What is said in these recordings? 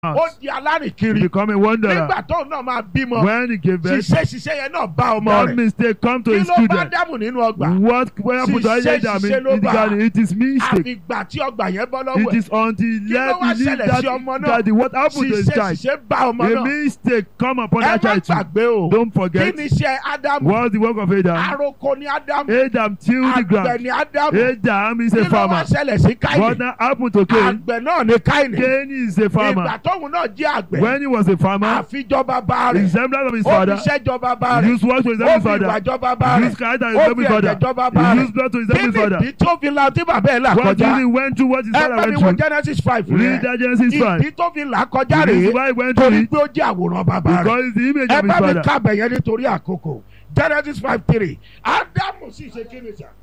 ó out. di alárìnkiri Become a wanderer. nígbà tóun náà máa bímọ When he gave birth, ṣiṣẹ́ ṣiṣẹ́ yẹn náà bá ọmọ that rẹ̀ mistake come to kí his ló bá children. dámù nínú ọgbà What what happened to Ṣiṣẹ́ Adam in, ṣiṣẹ́ ló in the bá. garden? It is mistake. àfìgbà tí ọgbà yẹn bọ́ It lọ́wọ́ ẹ̀ is until he Kí ló left wá he leave ṣẹlẹ̀ sí ọmọ that, náà? that the, what happened to his ṣiṣẹ́ child. ṣiṣẹ́ bá ọmọ A náà mistake come upon ẹ that má child too. gbàgbé o Don't kí forget. ni iṣẹ́ ádámù What's the work of Adam? aroko ni ádámù Adam tilled the àgbẹ̀ ground. ni ádámù Adam is kí a ló wá farmer. ṣẹlẹ̀ sí What káyìn now happened to Cain? àgbẹ̀ náà ni káyìn Cain is a ìgbà farmer. tóun náà jẹ́ àgbẹ̀ When he was a farmer, àfijọ́ bàbá the rẹ̀ resemblance of his ó father, fi iṣẹ́ jọ bàbá he rẹ̀ used work to ó resemble his fi ìwà father. jọ bàbá He rẹ̀ used character to ó resemble fi his ẹ̀jẹ̀ father. jọ bàbá He rẹ̀ used blood to kí resemble his ni father. ìdí tó fi la tí bàbá ẹ̀ là What kọjá he went through, what his ẹ father bá mi went wo through. Genesis five Read rẹ̀ that Genesis 5. ìdí tó fi là kọjá The reason rèé why he went through torí it, pé ó jẹ́ àwòrán bàbá rẹ̀ because it's the image ẹ of his bá mi father. kábẹ̀ yẹn nítorí àkókò Genesis five three Ádámù sì ṣe kí ni sà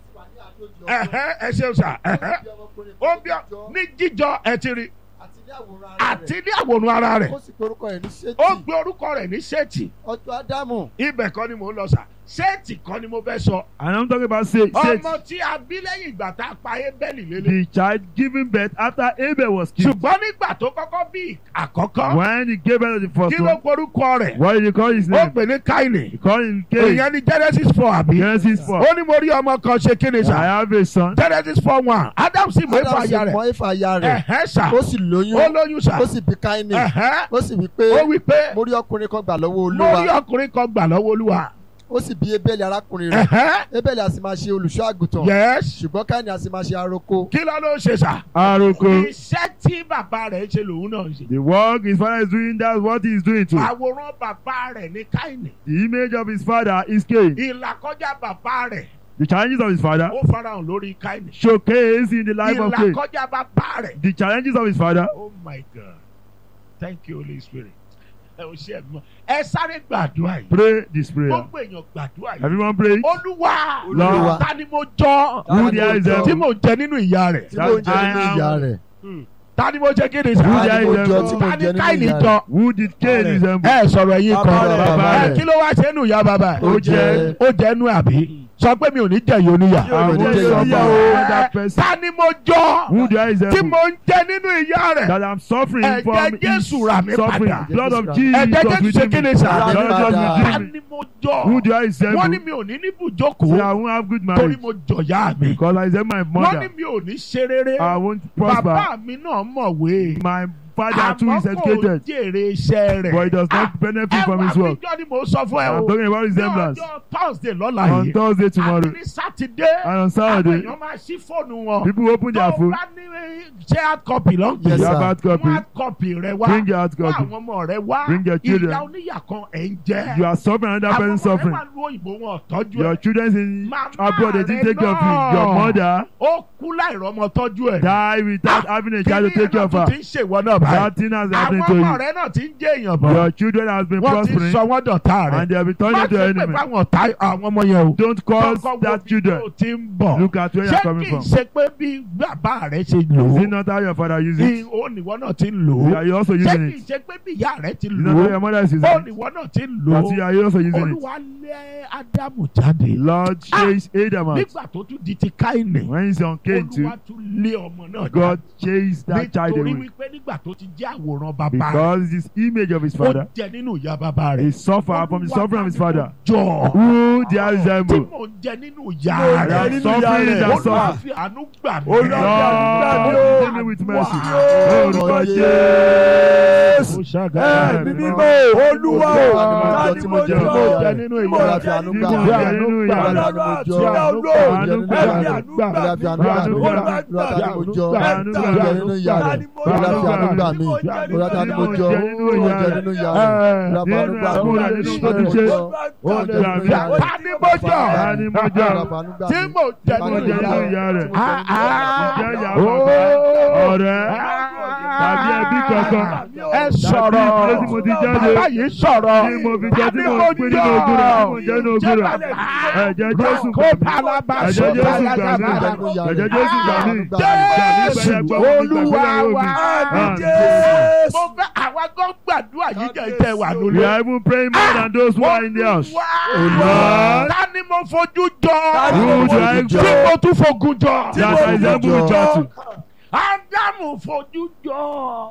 ẹ̀hẹ́ ẹ ṣeun sà ẹ̀hẹ́ ó bí ọ ní jíjọ ẹ ti rí àti ní àwòrán ara rẹ̀ ó sì pe orúkọ ẹ̀ ní ṣéètì ó gbé orúkọ rẹ̀ ní ṣéètì ọjọ́ ádámù ibẹ̀ kọ́ ni mò ń lọ sà ṣéètì kọ́ ni mo fẹ́ sọ And I'm talking about Seth. Seth, ọmọ tí a bí lẹ́yìn ìgbà tá a pa Ébẹ́lì lélẹ̀ the child giving birth after Abel was killed. ṣùgbọ́n nígbà tó kọ́kọ́ bí àkọ́kọ́ When he gave birth to the kí first ló one, porúkọ rẹ̀ what did he call his ó name? pè ní Káìnì He called him Cain. ìyẹn ní Genesis four àbí Genesis 4. ó ní mo rí ọmọ kan ṣe kí ni I sà have a son. Genesis four one Adam sì mú ádámù ẹ̀fọ́ sì aya mọ rẹ̀ éfà aya rẹ̀ ẹ̀hẹ́ sà ó sì lóyún ó lóyún sà ó sì bí káínì ẹ̀hẹ́ ó sì wí ó pé wí pé mo rí ọkùnrin kan gbà lọ́wọ́ mo rí olúwa ọkùnrin kan gbà lọ́wọ́ Olúwa ó sì bí ebéèlì arákùnrin rẹ̀ ẹ̀hẹ́ ebéèlì a sì máa ṣe olùṣọ́ àgùntàn yes ṣùgbọ́n káínì a sì máa ṣe aroko kí ló ló ń ṣe sà Aroko. iṣẹ́ tí bàbá rẹ̀ ń ṣe lòun náà ń ṣe The work his father is doing, that's what he is doing too. àwòrán bàbá rẹ̀ ní Káìnì The image of his father is Cain. ìlàkọjá bàbá rẹ̀ The challenges of his father ó farahàn lórí Káìnì showcase in the life of Cain. ìlàkọjá bàbá rẹ̀ The challenges of his father. oh my God thank you Holy Spirit ẹ ò ṣe ẹ̀gbọ́n ẹ sáré gbàdúrà yìí Pray this prayer. gbogbo èèyàn gbàdúrà yìí Everyone pray. olúwa Lord. ta ni mo jọ Who the eyes Jọ. are. tí mo jẹ nínú ìyá rẹ̀ tí mo ń jẹ nínú I am- ìyá rẹ̀ ta ni mo jẹ kí ni Who sà the ta ni mo eyes jọ are. tí mo ta ń ni jẹ nínú Káìnì ìyá jọ rẹ̀ Who did Cain Bàbá resemble? ẹ sọ̀rọ̀ ẹ̀yin Bàbá kan rẹ̀, bàbá ẹ rẹ̀. kí ló wá ṣe nù ìyá bàbá ẹ̀ Ó jẹ. ó jẹ nù àbí sọ pé mi ò ní jẹ yìí oníyà Yóò I ní want jẹ́ to ìyá be bàbá. that person. ta ni mo jọ Who the eyes tí are. mo ń jẹ nínú ìyá rẹ̀ That I'm suffering Ẹ̀jẹ̀ from Jésù is rà mí suffering. padà. Blood of Ẹ̀jẹ̀ Jesus Ẹ̀jẹ̀ Jésù ṣe within kí me. ni sà Rà mí Blood of padà. Jesus ta within me. ni mo jọ Who do I wọ́n ní resemble? mi ò ní ní Say I bùjókòó won't have good torí marriage. mo jọ̀yà mi Because I resemble my wọ́n ní mother. mi ò ní ṣe rere I won't prosper. bàbá mi náà mọ̀wé My father too àmọ́ is kò educated. jèrè iṣẹ́ rẹ̀ But he does Ah, not benefit from his ẹwà work. àbíjọ́ ni mo sọ fún ẹ I'm o talking about ní resemblance. ọjọ́ Thursday lọ́la On yìí Thursday tomorrow. àti ní Sátidé And on àwọn Saturday, èèyàn máa ṣí fóònù wọn people open tó their phone. bá ní ṣé hard copy ló ń pè Yes, You sir. have hard mú copy. hard copy rẹ wá Bring your hard mú copy. àwọn ọmọ rẹ wá Bring your children. ìyá oníyà kan ẹ̀ ń jẹ́ You are suffering, another àwọn person ọmọ rẹ suffering. wà lú òyìnbó wọn ò tọ́jú Your ẹ̀ children in Mama abroad, they didn't rẹ take care of you. náà. Your mother ó kú láìrọ́mọ tọ́jú ẹ̀ died without having a child to take care of náà her. tún ti ń ṣèwọ náà báyìí That thing has àwọn happened to ọmọ you. rẹ náà ti ń jẹ́ èèyàn bọ̀ Your children has been wọ́n ti ń prospering sọ wọ́n dọ̀tá rẹ̀ and they have been turning má into ṣe pé enemy. fáwọn ọ̀tá àwọn ọmọ yẹn o Don't cause Kọ́kọ́ wo that bí children. tó ti ń bọ̀ Look at where you ṣé are coming kì í from. ṣe pé bí bàbá rẹ ṣe lò Is ó it not how your father uses ní it? ó níwọ náà ti ń lò You ó are you also ṣé using kì í it. ṣe pé bí ìyá rẹ ti Is it lò not how ó your mother is using ó it? níwọ náà ti ń lò That ó you are also using it. olúwa lé ádámù jáde Lord chase Adam out. nígbà tó tún di ti káìnì When he's on Cain too, olúwa tún lé ọmọ náà God chased that child nítorí away. wípé nígbà tó ti jẹ́ àwòrán bàbá rẹ̀ Because this image of his ó father, jẹ nínú ìyá bàbá rẹ̀ he suffered from the suffering of his father. jọ Who they are tí resemble? mò ń jẹ nínú Mo ìyá jẹ They are rẹ̀ nínú ìyá suffering rẹ̀. that olúwa suffer. fi àánú gbà mí. Olúwa fi àánú gbà mí o. Lord, fill me with mercy. Ó Lórúkọ Jésù. Jésù. Ẹ̀mí mímọ́ olúwa o ta ni mo jẹ tí mo jẹ nínú tí mo ìyá fi àánú gbà Tí mo Fi jẹ àánú nínú gbà ìyá mí. rẹ̀. Ọlọ́run àti Fi àánú Ọlọ́run gbà Àánú mí. gbà Fi mí. àánú gbà Olúwa mí. fi àánú gbà mí. Àánú gbà mí. Olúwa ta ni mo jọ Àánú gbà tí mo jẹ mí. nínú ìyá rẹ̀ Olúwa fi àánú gbà mí Olúwa ta ni mo jọ tí mo jẹ nínú ìyá rẹ̀ Olúwa fi àánú gbà mí Nínú àánú rẹ̀ tó ti ṣe. Ó jẹ nínú ìyá rẹ̀. Ta ni mo jọ? Ta ni mo jọ? Olúwa fi àánú gbà tí mí. mo jẹ Mo nínú jẹ ìyá nínú rẹ̀. ìyá rẹ̀. Ah, ah. Ìjẹ́ ìyá Oh. bàbá, ọ̀rẹ́, Ah. tàbí ẹbí kankan. ẹ sọ̀rọ̀ Tàbí ìdílé tí mo ti jáde. bàbá yìí sọ̀rọ̀ Tí mo fi jẹ tí Ta ni mo pín nínú ogún rẹ̀, tí mo jẹ nínú ogún rẹ̀. Ẹ̀jẹ̀ Jésù kó palaba Ẹ̀jẹ̀ Jésù gbà mí. sọ̀tà Ẹ̀jẹ̀ Jésù gbà mí. Jésù Olúwa wa Àmín. Jésù. mo fẹ́ àwa gan gbàdúrà yìí jẹ́ ìtẹ̀ wà We lólè. are even praying more than those who are in the house. Olúwa ta ni mo fojú jọ Ta ni mo fojú jọ? tí mo tún fogun jọ That I resemble jọ. Jatu. Ádámù fojú jọ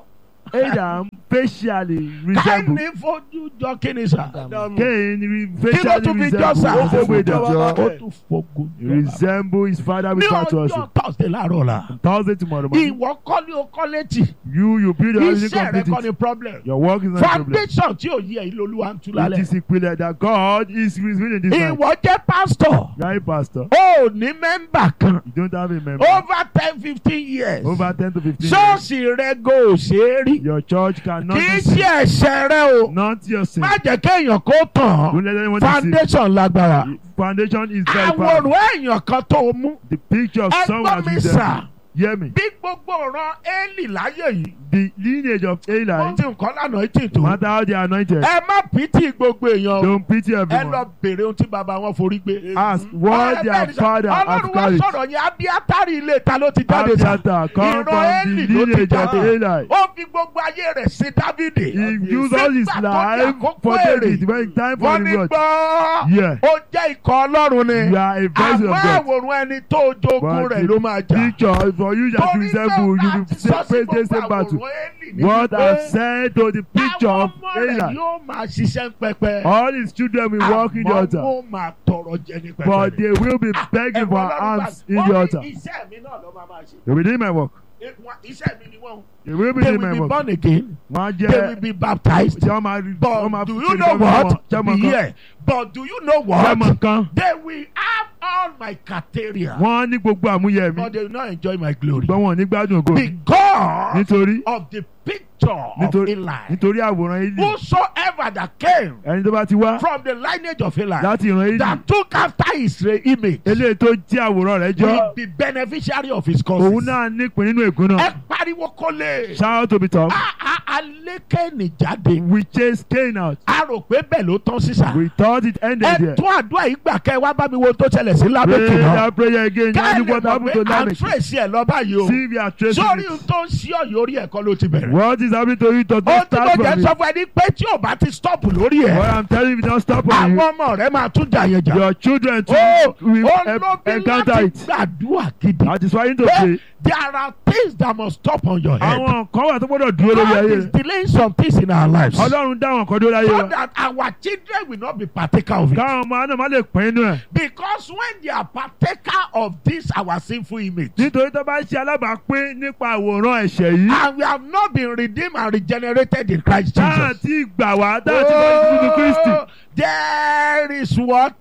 Adam facially resemble. káìní fojú jọ kí ni sà. Cain re- kí ló tún facially fi jọ sà. resemble resemble Adam. ó tún fogun He jọ. resemble his father ní with patois. ọjọ́ thursday láàárọ̀ la. Thursday tomorrow morning. ìwọ kọ́ ni o kọ́ létí. You you build your house iṣẹ́ rẹ kọ́ complete ni it. problem. Your work is not a problem. foundation tí ò yí ẹ̀ ilé olúwa ń tú It lálẹ́. is ìpìlẹ̀ that God is revealing this night. ìwọ jẹ́ pastor. You are a pastor. ó ní mẹ́mbà kan. You don't have a member. over ten fifteen years. Over ten to fifteen years. ṣọ́ọ̀ṣì rẹ go ò ṣe é rí. Your church cannot kì í be ṣe seen. ẹ̀ṣẹ̀ rẹ o. Not your sin. má jẹ́ kéèyàn kó tàn Don't án. let anyone deceive. foundation lágbára. Foundation is very powerful. àwòrán èèyàn kan tó o mú. The picture of someone ẹgbọ́n has mi been sà. there. Hear me. bí gbogbo ọ̀ràn éèlì láyé yìí. The lineage of wọ́n Eli, ti nǹkan lánàá ètò no ètò. matter how they are anointed, ẹ má pìtì gbogbo èèyàn o. don't pity ẹ lọ everyone. bèrè ohun tí bàbá wọn forí gbé. Ask what Ẹ their bẹ́ẹ̀ ni sà, father has ọlọ́run wá carried. sọ̀rọ̀ yẹn abiatari ilé ta ló ti jáde sá. Abiathar come Ìran from Élì the ló ti lineage of jáde. Eli. ó fi gbogbo ayé rẹ̀ sí dávidi. He used all his Nígbà tó di life àkókò for èrè, David when time for wọ́n the ní word. gbọ́. Yeah. ó jẹ́ ikọ̀ ọlọ́run ni. You are a vessel àmọ́ of God. àwòrán ẹni tó jogun But rẹ̀ ló máa jà. Picture for you that Torí resemble you bẹ́ẹ̀ will bá ti say sọ sí praise the gbogbo same battle. àwòrán Élì ní What wípé I've said to the picture àwọn of ọmọ rẹ̀ Eli. yóò máa ṣiṣẹ́ pẹpẹ. All his children will walk in the àmọ́ altar. wọ́n máa tọrọ jẹ ní pẹpẹ. But they will be begging for alms in the altar. iṣẹ́ mi náà ló máa máa ṣe. They will do my work. Eh, wọ́n- iṣẹ́ mi ni wọ́n. They will be they doing will my be work. born again. Wọ́n á they will jẹ́ be baptized. tí wọ́n máa rí wọ́n máa but do fi you ṣe know ìdánwò what? wọn. Ṣé mo be kàn? here but do you know Ṣé mo what? kàn? they will have all my criteria. Wọ́n ní gbogbo àmúyẹ mi. but they will not enjoy my glory. Ṣùgbọ́n wọn ò ní gbádùn ògo mi. because Nítorí of the picture of nítorí Eli. nítorí àwòrán Eli. whosoever that came Ẹni tó bá ti wá from the lineage of Eli. láti ìran Eli. that took after his re- image. Eléyìí tó jẹ́ àwòrán rẹ̀ jọ. will be beneficiary of his causes. Òun náà nípìn nínú ègún náà. ẹ pariwo kó lè. Shout to be tough. a a alékèénì jáde. We chase Cain out. a rò pé bẹ́ẹ̀ ló tán sísà. We thought it ended ẹ there. tún àdúrà yìí gbà kẹ́ ẹ wá bá mi wo tó ṣẹlẹ̀ sí Pray lábẹ́kì náà. that prayer again. ká ẹ Yanni lè what mọ̀ happened pé to à ń Lamech? tírèsì ẹ̀ lọ báyìí o. See if you are tracing sórí it. ohun tó ń ṣí ọ̀yọ́ orí ẹ̀kọ́ ló ti bẹ̀rẹ̀. What is happening to you does ohun not tí mo start jẹ́ from sọ it. fún ẹ ní pé tí ò bá ti stop lórí What ẹ̀ I'm telling you, if you don't stop on àwọn it, ọmọ rẹ máa tún jà yẹn jà. your children too ó will ó en- ló bí encounter láti it. gbàdúrà gidi. That is why you need to pé pray. there are things that must stop on your head. Àwọn kan wà tó gbọ́dọ̀ dúró lórí God ayé is rẹ̀. delaying some things in our lives. so Ọlọ́run dá àwọn kan dúró láyé wa. that our children will not be partaker of it. Káwọn ọmọ náà má lè pín inú ẹ̀. because when they are partaker of this our sinful image. Nítorí tó bá ṣe alábàápín nípa àwòrán ẹ̀ṣẹ̀ yìí. and we have not been redeemed and regenerated in Christ Táà Jesus. tí gbà wá, táà tí wọ́n ti nínú Kristi. Oh, there is what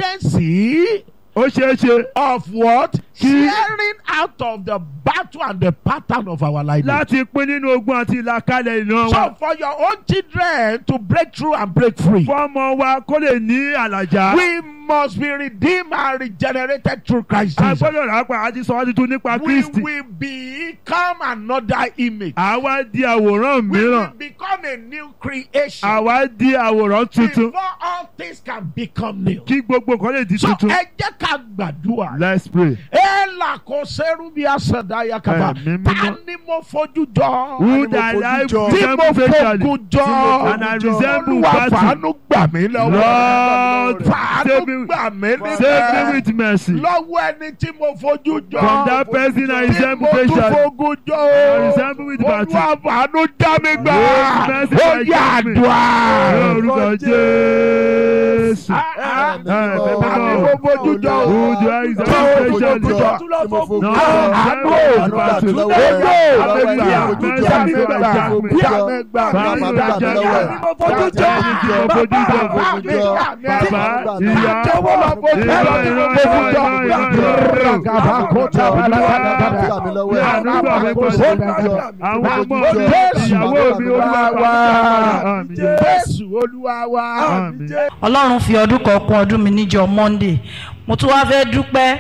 tendency Ó ṣeé ṣe of what Kí- sharing out of the battle and the pattern of our life. láti pín nínú ogun àti ìlàkalẹ̀ ìran wa. So for your own children to break through and break free, Fọ́mọ wa kó lè ní àlàjá. we must be redeemed and regenerated through Christ A Jesus. gbọ́dọ̀ rà pa àti sọ wá tuntun nípa We Kristi. will become another image. Àwa di àwòrán We will mìíràn. become a new creation. Àwa di àwòrán tuntun. Before all things can become new. Kí gbogbo nǹkan lè di So tuntun. ẹ jẹ́ ká gbàdúrà. Let's pray. Ẹ là kó sẹ́rù bí àṣàdá yakaba. Ẹ̀mí Ta mímọ́. ni mo fojú jọ? Who mo thy fojú life jọ? Tí mo resemble facially. fogun jọ. And I resemble Olúwa battle. fàánú gbà mí lọ́wọ́. Lord, Fàánú save me- gbà mí Save me níbẹ̀. with mercy. Lọ́wọ́ ẹni tí mo fojú jọ. From that person I Tí resemble mo tún facially. fogun jọ. I resemble with battle. Olúwa fàánú já mi gbà. Lord, mercy, Ó I yà judge me. àdúrà. Ní orúkọ Jésù. Ah, ah. Ẹ bẹ́ẹ̀ Ta ni mọ́. mo fojú jọ? Who do I resemble Tó fojú facially? jọ. No, àánú I ò resemble battle. Túndé yóò Mercy, àmẹ́gbà mercy, jámẹ́gbà mercy, jámẹ́gbà Bàbá mi jámẹ́gbà jẹ́ jámẹ́gbà mi mo fojú jọ. bàbá Mo fojú jọ. mi jámẹ́gbà Bàbá, ìyá, jọ̀wọ́ lọ fojú jọ ìran, tí mo ìran, fojú ìran, jọ ìran, ìran, ìran. gàbá kó tá a bá Olúwa, lágbàdàgbàdà ní àdúgbò mi pẹ̀lú àwọn ọmọ mi Jésù ìyàwó mi olúwa wá. Àmín. Jésù olúwa wa. Àmín. ọlọ́run fi ọdún kan kún ọdún mi níjọ monday mo tún wáá fẹ́ dúpẹ́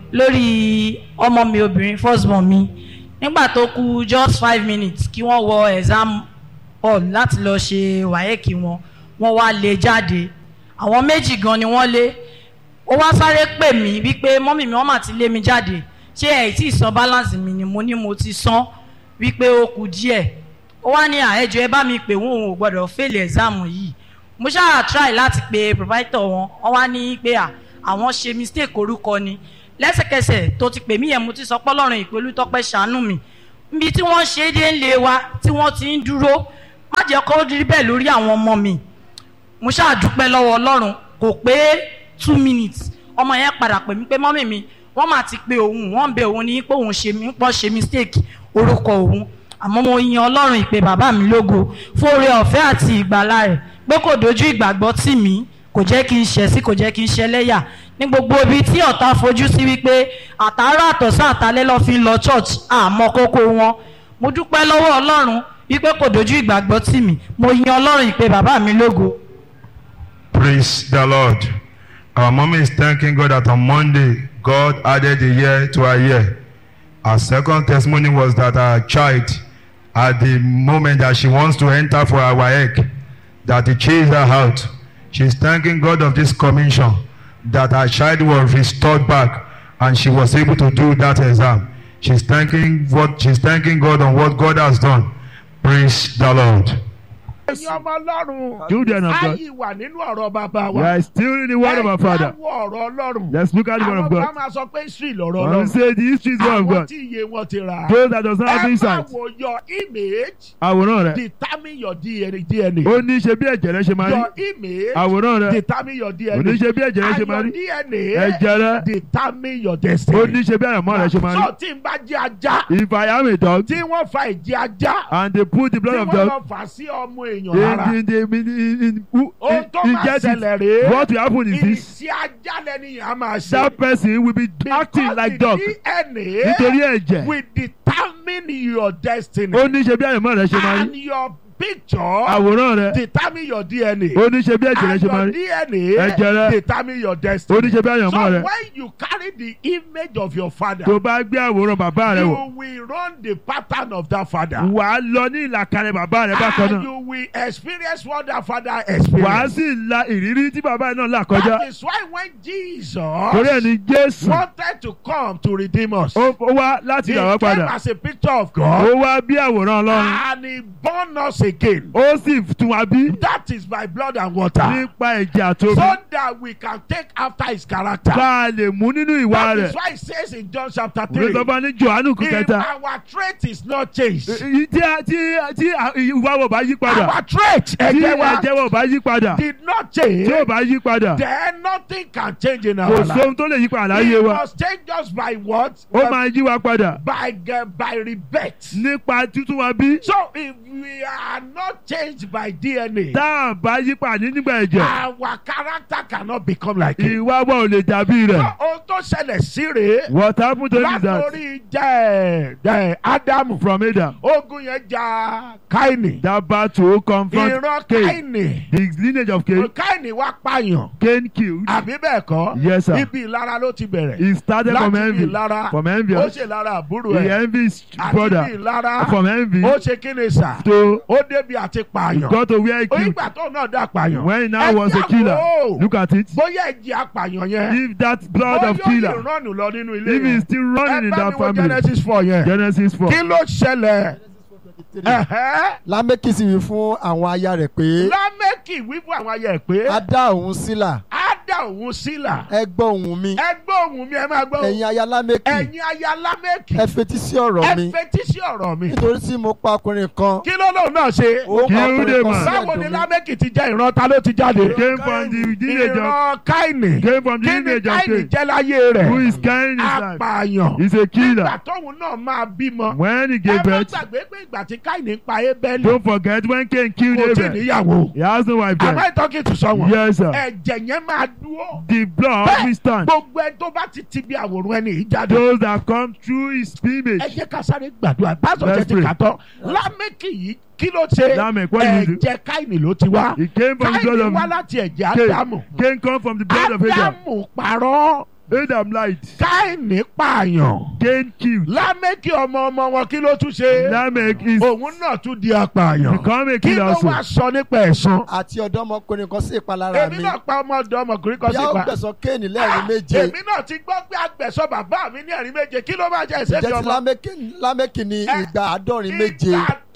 lórí ọmọ mi obìnrin firstborn mi nígbà tó kù just five minutes kí wọ́n wọ exam hall láti lọ ṣe wáyéèkì wọn wọ́n wá lé jáde àwọn méjì gan ni wọ́n lé ó wá sáré pè mí wípé mọ́mì mi wọ́n mà ti lé mi jáde ṣé ẹ̀ tí ì san balance mi ni mo ní mo ti san wípé ó kù díẹ̀ ó wá ní àẹjọ ẹ bá mi pè wọn òun ò gbọ́dọ̀ fail exam yìí mo ṣáà try láti pe provider wọn wọn wá ní pé à àwọn ṣe mistake orúkọ ni lẹ́sẹ̀kẹsẹ̀ tó ti pè mí yẹn mo ti sọ pọ́lọ́run ìpè olùtọ́pẹ́ ṣàánú mi níbi tí wọ́n ṣe é dé ńlé wa tí wọ́n ti ń dúró má jẹ́ kó rí bẹ́ẹ̀ lórí àwọn ọmọ mi mo ṣáà dúpẹ́ lọ́wọ́ ọlọ́run kò pé two minutes ọmọ yẹn padà pè mí pé mọ́mì mi wọ́n máa ti pe òun wọ́n ń bẹ òun ní pé òun ṣe mí pọ́ ṣe mistake orúkọ òun àmọ́ mo yin ọlọ́run ìpè bàbá mi lógo fún oore ọ̀fẹ́ àti ìgbàlà rẹ̀ pé kò dojú ìgbàgbọ́ tì mí kò jẹ́ kí n ṣẹ̀ sí kò jẹ́ kí n ṣẹlẹ́yà ní gbogbo ibi tí ọ̀tá fojú sí wípé àtàárọ̀ àtọ̀sán àtàlẹ́ lọ́ fi ń lọ church àmọ́ kókó wọn mo dúpẹ́ lọ́wọ́ ọlọ́run wípé kò dojú ìgbàgbọ́ tì mí mo yin ọlọ́run ìpè bàbá mi lógo. Praise the Lord. Our mommy is thanking God that on Monday, God added a year to her year. Our second testimony was that our child, at the moment that she wants to enter for our egg, that he chased her out. She's thanking God of this commission, that her child was restored back and she was able to do that exam. She's thanking what she's thanking God on what God has done. Praise the Lord. ẹ̀yin ọmọ ọlọ́run Children of God. ayé wà nínú ọ̀rọ̀ bàbá We wa are still in the word of our Father. ẹ jáwọ́ ọ̀rọ̀ ọlọ́run Let's look at the word àwọn of kan God. máa sọ pé history lọ̀rọ̀ One ọlọ́run say the history is the word of àwọn God. tí iye wọn ti rà Those that does not have ẹ máa insight. wo your image Àwòrán rẹ̀. determine your DNA Ó ní ṣe bí ẹ̀jẹ̀ rẹ̀ ṣe máa rí. your image Àwòrán rẹ̀. determine your Ó DNA ní ṣe bí ẹ̀jẹ̀ rẹ̀ ṣe and máa your rí. DNA Ẹ̀jẹ̀ rẹ̀. determine your Ó destiny ní ṣe bí àyànmọ́ rẹ̀ ṣe máa so rí. tí n bá jẹ́ ajá If I am a dog tí wọ́n fa ìjẹ́ ajá and they put the tí blood of wọ́n dog lọ fà sí ọmọ èèyàn lára in the in the in in who ohun in, tó in máa get ṣẹlẹ̀ it, rèé what will happen is this. ìṣe ajá lẹ́ni yẹn á máa ṣe That person will be acting because like the dog DNA nítorí ẹ̀jẹ̀. will determine your destiny Ó ní ṣe bí àyànmọ́ rẹ̀ ṣe máa and rí. your picture Àwòrán rẹ̀. determine your DNA Ó ní ṣe bí ẹ̀jẹ̀ rẹ̀ and ṣe máa your rí. DNA Ẹ̀jẹ̀ rẹ̀. determine your Ó destiny ní ṣe bí àyànmọ́ so rẹ̀. when you carry the image of your father Tó bá gbé àwòrán bàbá rẹ̀ wọ̀. you will run the pattern of that father Wà á lọ ní ìlàkàrẹ̀ bàbá rẹ̀ bákan and náà. you will experience what that father Wà á experienced sì la ìrírí tí bàbá rẹ̀ náà là kọjá. that is why when Jesus Torí ẹ̀ ní Jésù. wanted to come to redeem us Ó ó wá láti he rà wá came padà. as a picture of God Ó wá bí àwòrán Ọlọ́run. and he born us again Ó sì tún wá bí that is by blood and water nípa ẹ̀jẹ̀ àtomi. so that we can take after his character Ká a lè mú nínú ìwà that rẹ̀. is why it says in John chapter Òwe three tó bá ní Jòhánù kú if kẹta. our trait is not changed Èyí Tí a- tí tí a- ìwà wọ̀ bá yí padà. our trait Tí ẹ̀jẹ̀ wa ẹ̀jẹ̀ wọ̀ bá yí padà. did not Tí change ò bá yí padà. then nothing can change in Kò our life sóhun tó lè yí padà it láyé wa. must change us by what Ó máa yí wa padà. by uh, by rebirth Nípa títún wa bí. so if we are not changed by DNA Tá a bá yí padà nígbà ẹ̀jẹ̀. our character cannot become like it. Ìwà wa ò lè dàbí rẹ̀. ohun tó ṣẹlẹ̀ sí rèé What happened to him is that látòrí jẹ́ jẹ́ ádámù from Adam ogun yẹn ja káìnì that battle confront ìran Cain. káìnì The lineage of Cain. káìnì wá pààyàn Cain killed. àbí bẹ́ẹ̀ kọ́ Yes, sir. ibi ìlara ló ti bẹ̀rẹ̀ He started from láti ibi envy. ìlara From envy. ó ṣe lára àbúrò He ẹ̀ envy his àti ibi brother. ìlara From envy ó ṣe kíni sà to ó débi àti pààyàn got to where he killed. onígbà tó náà dá pààyàn When he now Ẹ was a jáwọ́. killer. Look at it. bóyá ẹ̀jẹ̀ apààyàn yẹn If that blood ó of yóò killer. ìrànù lọ nínú ilé If yẹn he's still running in ẹ bá that mi wo family. Genesis four yẹn Genesis 4. kí ló ṣẹlẹ̀ Ẹ̀hẹ́. lámẹ́kì sì wí fún àwọn aya rẹ̀ pé lámẹ́kì wíwú àwọn ayẹ pé a dá òun sílà á dá òun sílà ẹ gbọ́ ohùn mi ẹ gbọ́ ohùn mi ẹ máa gbọ́ ẹ̀yin aya lámẹ́kì ẹ̀yin aya lámẹ́kì ẹ fetí sí ọ̀rọ̀ ẹ mi fetí sí ọ̀rọ̀ mi nítorí tí mo pa ọkùnrin kan kí ló lóun náà ṣe ó pa Kill ọkùnrin them, kan man. sí báwo ni ẹ̀dùn mi lámẹ́kì ti jẹ́ ìran ta ló ti jáde Came from the lineage of ìran káìnì came from the kí ni lineage of káìnì Cain. jẹ́ láyé rẹ̀ Who is carrying his life? apààyàn He's a nígbà killer. tóun náà máa bímọ When he ẹ gave má birth, gbàgbé pé ìgbà tí káìnì pa ébẹ́lì don't forget when Cain killed kò tí ì Abel. níyàwó He has no wife am then. I talking to someone Yes, sir. ẹ̀jẹ̀ yẹn máa dúró The blood Bẹ́ẹ̀, will stand. gbogbo ẹ tó bá ti ti bí àwòrán ẹni yìí jáde Those that come through his ẹ image. jẹ́ ká sáré gbàdúrà pásọ̀ Let's jẹ́ ti pray. kàtọ́ lámẹ́kì yìí kí ló ṣe Lamek, what did he do? ẹ̀jẹ̀ káìnì ló ti wá He came from the blood káìnì of wá láti ẹ̀jẹ̀ Cain. ádámù Cain come from the blood of Adam. ádámù parọ́ Adam lied. káìnì pààyàn Cain killed. lámẹ́kì ọmọ ọmọ wọn kí ló tún ṣe Lamech is òun náà tún di apààyàn become a kí killer ló wá also. sọ nípa ẹ̀san àti ọ̀dọ́mọkùnrin kan sí ìpalára èmi mi náà pa ọmọ ọ̀dọ́ ọmọkùnrin kan bí a sí ó pa gbẹ̀sán kéènì lẹ́ẹ̀rin méje èmi náà ti gbọ́ pé agbẹ̀sọ bàbá mi ní ẹ̀rín méje kí ló máa jẹ́ ìṣẹ́bi jẹ́ ti ọmọ lámẹ́kì ní ìgbà àádọ́rin méje ìgbà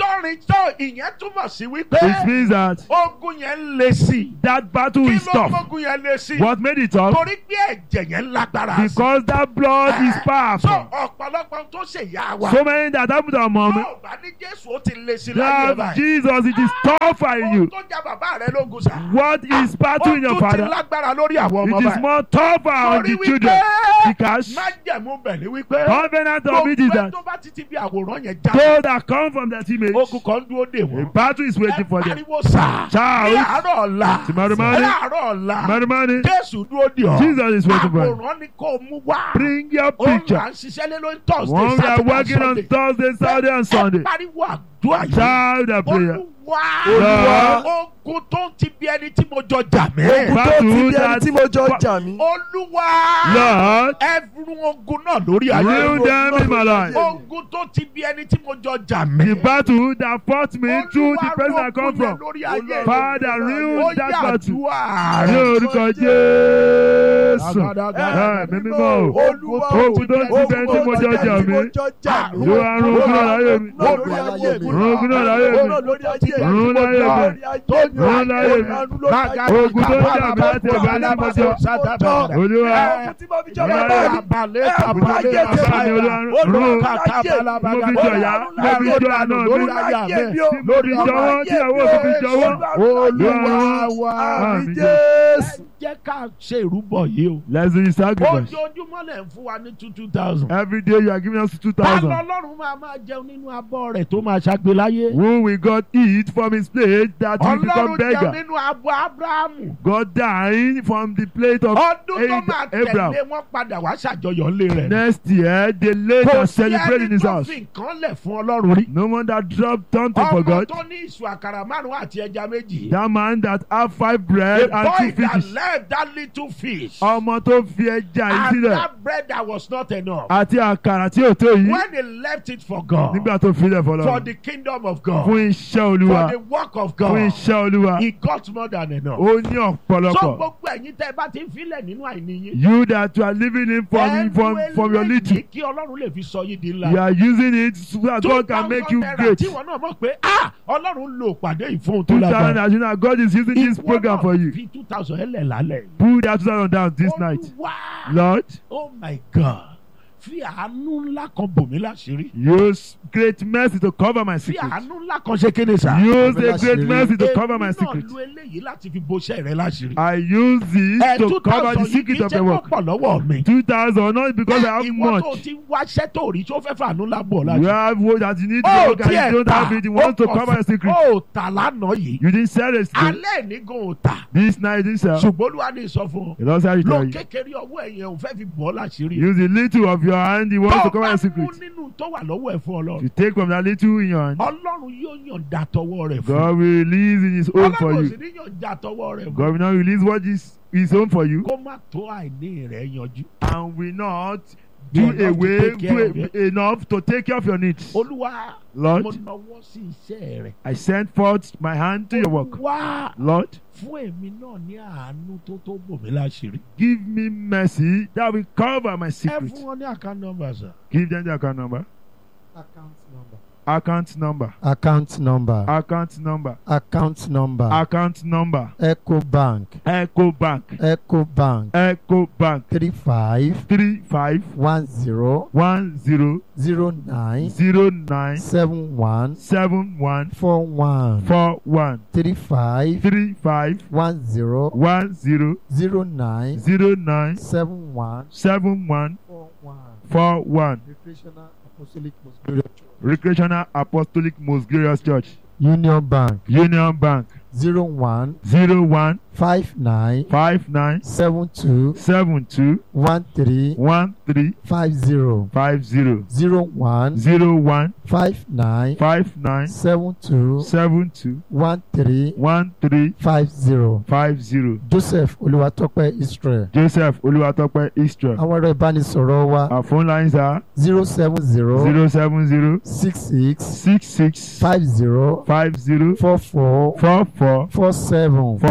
orin tó ìyẹn túmọ̀ sí wípé It means that ogun yẹn ń le sí i. that battle kí is ló tough. gbógun yẹn le sí i. What made it tough? torí pé ẹ̀jẹ̀ yẹn lágbára sí i. Because that blood is so powerful. ọ̀pọ̀lọpọ̀ tó ṣe yá wa. So many that happened to our mom. tó bá ní jésù ó ti le sí i láyé Love báyìí. Jesus, it is tougher in ohun you. tó já bàbá rẹ lógun sá. What is battle in your ó tún ti father? lágbára lórí àwọn ọmọ It is báyìí. more tougher on torí the children. Because májẹ̀mú bẹ̀ ni wípé. covenant of it is gbogbo ẹ that tó bá ti ti bí àwòrán yẹn já. those that come from that image, ogun kan dúró dè a wọ́n. battle is waiting for them. pariwo sá. Shout. ní àárọ̀ ọ̀la. Tomorrow morning. ní àárọ̀ ọ̀la. Money, money. jésù dúró dè ọ́. Jesus is waiting for you. àwòrán ni kò mú wá. Bring your ó ń picture. là ń ṣiṣẹ́ lé lórí thursday One we are saturday working on sunday. Thursday, Saturday, and Sunday. ẹ pariwo àdúrà yìí. Shout the prayer. olúwa. Olúwa. ogun tó ń ti bí ẹni tí mo jọ jà mí. ogun tó ti Battle bí ẹni that- tí mo jọ jà mí. olúwa. Lord, ẹ̀rù ogun náà lórí ayé. rule them in my life. ogun tó ti bí ẹni tí mo jọ jà The mí. battle that fought me through the Olúwa, person I ogun come yẹn from. lórí ayé. Father, ó rule that yà battle. àdúrà Ní rẹ̀. orúkọ Jésù. Ẹ mi mímọ́ o. Olúwa Ogun tó ti bẹ́ẹ̀ tí mo jọ jà mí. Ló wá rún ogun náà láyé mi. lórí ayé mi. Rún ogun náà láyé mi. lórí ayé mi. Rún láyé mi. Rún láyé mi. Ogun tó ń jà mí láti ẹ̀gbẹ́ ní mo jọ. Olúwa. Ogun tí mo fi jọ Rún bàbá láyé mi. mi. Bàbá mi olúwa rún. Mo fi jọ ìyá. Mo fi jọ àná mi. Mo fi jọwọ́ tí àwọn òbí fi jọwọ́. olúwa wa. Àmín Jésù. jẹ́ ká ṣe ìrúbọ yìí o. Let's do the sacrifice. ojoojúmọ́ lẹ̀ ń fún wa ní two two thousand. Every day you are giving us two ta thousand. lọ́lọ́run máa máa jẹun nínú abọ́ rẹ̀ tó máa ṣàgbé láyé. Who will God eat from his plate that will become ọlọ́run jẹun beggar? nínú abọ́ abrahamu. God dying from the plate of ọdún tó máa Abraham. tẹ̀lé wọn padà wá ṣàjọyọ̀ ńlẹ̀ rẹ̀. Next year, they later kò sí celebrate in ẹni his tó house. fi nǹkan lẹ̀ fún ọlọ́run rí. No one that dropped something for ọmọ God. tó ní ìṣù àkàrà márùn-ún àti ẹja méjì. That man that have five the bread and boy two that fishes. left that little fish. Ọmọ tó fi ẹja yìí and sílẹ̀ that bread that was not enough. àti àkàrà tí ò tó yìí when he left it for God. nígbà tó filẹ̀ for fọlọ́. the kingdom of God. Fún iṣẹ́ for olúwa. the work of Fún God. iṣẹ́ olúwa. he got more than enough. Ó ní so ọ̀pọ̀lọpọ̀. gbogbo ẹ̀yin tẹ́ ẹ bá ti ń filẹ̀ nínú àìní yín. You that you are living in from from from your little. eléyìí kí ọlọ́run lè fi sọ yín di ńlá. You are using it so that God can make you 2,000 naira great. tí wọn náà mọ̀ pé ah ọlọ́run lo pàdé ìfún tó Two thousand lágbára. as you know God is using this Ìwọ program náà for you. fi two thousand ẹlẹ̀ lálẹ́. Put that two thousand down this night. Olúwa Lord, oh my God fi àánú ńlá kan bò mí láṣìírí. use great mercy to cover my fi secret. àánú ńlá kan ṣe kéde sá. Use Cover a great láṣìírí. mercy to cover my èmi secret. náà lo eléyìí láti fi boṣẹ́ rẹ láṣìírí. I use this ẹ to two cover the thousand yìí kì secret í of ṣe the work. pọ̀ lọ́wọ́ mi. Two thousand not because I have ìwọ tó much. ti wáṣẹ́ tó rí tó fẹ́ fàánú lábọ̀ You láṣìírí. have what that you need to ó work and you don't have it. You want to cover your secret. ó tà lánàá yìí. You didn't sell it. still. alẹ́ ní gan ò tà. This night you didn't sell. ṣùgbọ́n olúwa ní sọ fún ọ. The Lord said to lo tell you. kékeré ọwọ́ ẹ̀yẹ òun fẹ́ fi bọ́ láṣìírí. Use a little of your hand. You want tó to o cover bá your mú secret. nínú tó wà lọ́wọ́ ẹ̀ fún ọlọ́run. You take from that little in your hand. ọlọ́run yóò yànda tọwọ́ rẹ̀ fún. God will release in His own for ọlọ́run sì you. ní yànda tọwọ́ rẹ̀ fún. God will not release what is His own for you kó má tó àìní rẹ̀ yanjú. and will not Do do enough to away take care of do enough to take care of your needs. olúwa Lord, mo nawọ́ sí iṣẹ́ rẹ̀. I send forth my hand to your work. wá Lord, fún èmi náà ní àánú tó tó bò mí láṣìírí. give me mercy that will cover my ẹ secret. fún wọn ní account number sir. Give them the account number. account number. Account number. account number. Account number. account number. Account number. eco bank. Echo Bank. eco bank. Echo Bank. three five Three five one zero one zero zero nine zero nine seven one seven one four one four one three five three five one zero one zero zero nine zero nine seven one seven one four one. four one. Recreational Apostolic Most Glorious Church. Recreational Apostolic Most Glorious Church. Union Bank Union Bank zero one zero one five nine five nine seven two seven two one three one three five zero five zero zero one zero one five nine five nine seven two seven two one three one three five zero five zero. Joseph Olúwatópẹ́ Israel. Joseph Olúwatópẹ́ Istra. Àwọn ẹ̀rọ ìbánisọ̀rọ̀ wa Our phone lines are zero seven zero zero seven zero six six six six five zero five zero four four four four four seven four seven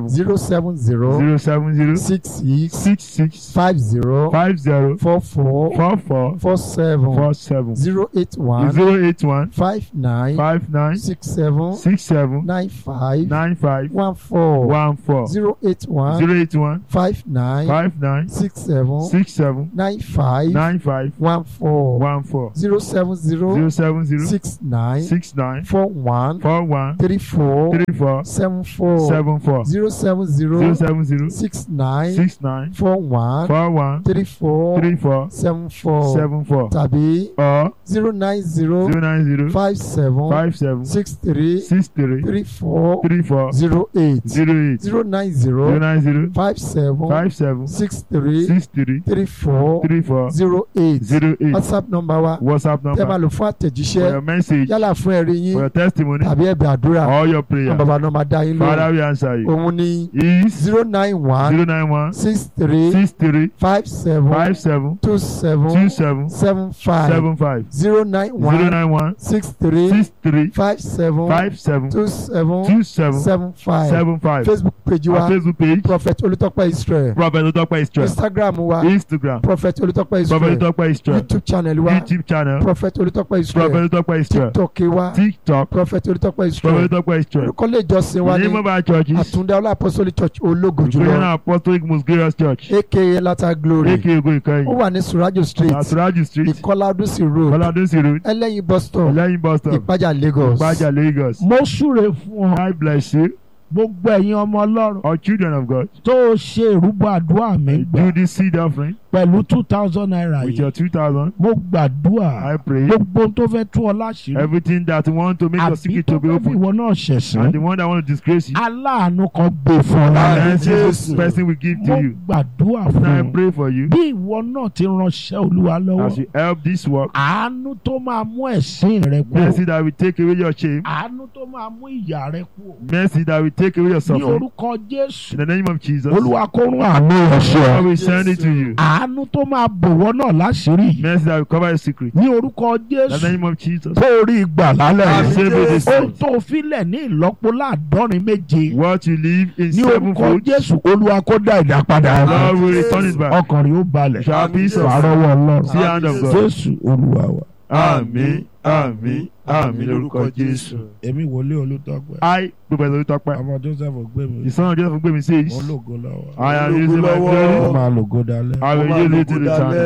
seven zero seven zero zero seven zero six six six six five zero five zero four four four four four seven four seven zero eight one zero eight one five nine five nine six seven six seven nine five nine five one four one four zero eight one zero eight one five nine five nine six seven six seven nine five nine five one four one four zero seven zero zero seven zero six nine six nine four one four one three four three four seven four seven four zero seven zero zero seven zero six nine six nine four one four one three four three four seven four seven four tàbí or zero nine zero zero nine zero five seven five seven six three six three three four three four zero eight zero eight zero nine zero zero nine zero five seven five seven six three six three three four three four zero eight zero eight whatsapp number wa whatsapp tẹ́ máa number lò fún for àtẹ̀jíṣẹ́ your message yálà fún ẹ̀rí for yín your testimony tàbí ẹ̀bẹ̀ àdúrà or your àwọn prayer bàbá náà máa dá yín father lóhùn will answer you òun ní is zero nine one zero nine one six three six three five seven five seven two seven two seven seven five seven five zero nine zero one nine one six three six three five seven five seven two seven two seven seven five seven five facebook page our wa facebook page prophet olùtọ́pẹ́ israel prophet otope israel instagram wa instagram prophet olùtọ́pẹ́ prophet israel otope israel youtube channel wa youtube channel prophet olùtọ́pẹ́ israel prophet otope israel tiktok wa tiktok prophet olùtọ́pẹ́ prophet israel otope israel orúkọ ilé ìjọsìn wa the ní name of our church is àtúndá ọlá apostolic church ológo Victorian jùlọ apostolic most glorious church aka lata glory aka ogo ó ìkẹyìn wà ní surajo street asuraju street ìkọlá ọdúnsì road kọládúnsì road ẹlẹ́yin bus stop ọlẹ́yin bus stop ìpájà lagos gbajà lagos mo súre fún ọ god bless you gbogbo ẹ̀yin ọmọ ọlọ́run all children of god tó o ṣe ìrúbọ àdúrà mi gbà do this seed offering pẹ̀lú two thousand naira with yìí your two thousand mo gbàdúrà i pray gbogbo ohun tó fẹ́ tú ọ láṣìírí everything that want to make your àbí secret tó to be fẹ́ fi open ìwọ náà and ṣẹ̀sán the one that want to disgrace you aláàánú kan gbé fún ọ lára and Jesus. this person will give to mo you gbàdúrà and i fún ọ pray for you bí ìwọ náà ti ránṣẹ́ olúwa as lọ́wọ́ you help this work àánú tó máa mú ẹ̀sín rẹ kú mercy that will take away your shame àánú tó máa mú ìyà rẹ kú mercy that will take away your ní suffering orúkọ jésù in the name of jesus olúwa kó rún àánú rẹ sí i ọ will send it to you àánú tó máa bòwọ́ náà láṣìírí mercy that will cover your secret ní orúkọ in the jésù name of jesus kó o rí ìgbà lálẹ́ Àmín. yìí Save me this ohun night. tó filẹ̀ ní ìlọ́po láàdọ́rin méje what you live in ní seven orúkọ fold jésù olúwa kó dá ìdá padà lord will return it back ọkàn rẹ̀ ó balẹ̀ shall have peace of wàárọ̀wọ̀ ọlọ́run see hand of god jésù olúwa wa. àmín àmín àmín lórúkọ jésù. èmi wòlé olùtọ́pẹ́ i gbogbo ẹ̀sọ́ tó pẹ́ ọmọ joseph gbẹ̀mí the son of jesus gbé mi sí ológo lọ́wọ́ i am using my ó glory máa lògo dalẹ́. i will use it till the time.